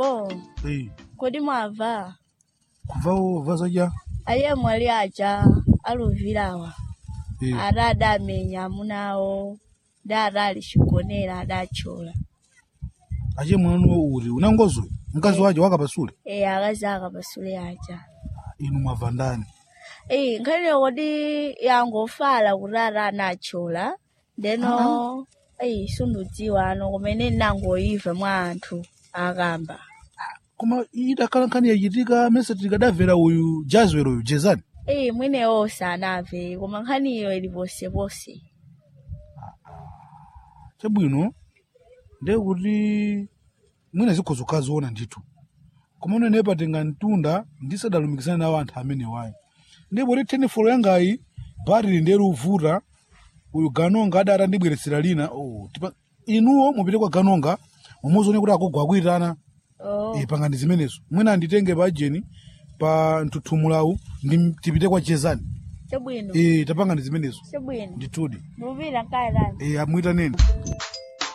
avo Eh, kodi mwava kuvawo vazaja aliye mwali aja aluvirawa Eh, ada adamenya amunawo da adali chigonera adachola ache mwanu uri unangozo mkazi waje wakapasule e akazi akapasule aja inu mwava ndani e nkhaniyo kodi yangofala kuti ada anachola ndeno eyi sundudziwa ano kumene nangoyiva mwa anthu akamba koma idakhala nkhani yachitika mese tikadamvera uyu jazwero uyu jezani eyi mwenewo sanamve koma nkhaniyo ili posepose chabwino ndiye kuti mwina zikhozo kaziona ndithu koma unene patenga mtunda ndisadalumikizana nawo anthu amene wayi ndipo ti tenifolo yangayi bharili ndiye luvuta uyu ganonga adati andibweretsera lina oh, tipa, inuwo mupite kwa ganonga mumuzione kuti akugwa akuitana oh. e, pangani zimenezo mwina anditenge pa ajeni pa mtuthumulawu ndi tipite kwa jezani chabwino e, tapangani zimenezo chabwino ndithudi mupita nkaenani e, amwitaneni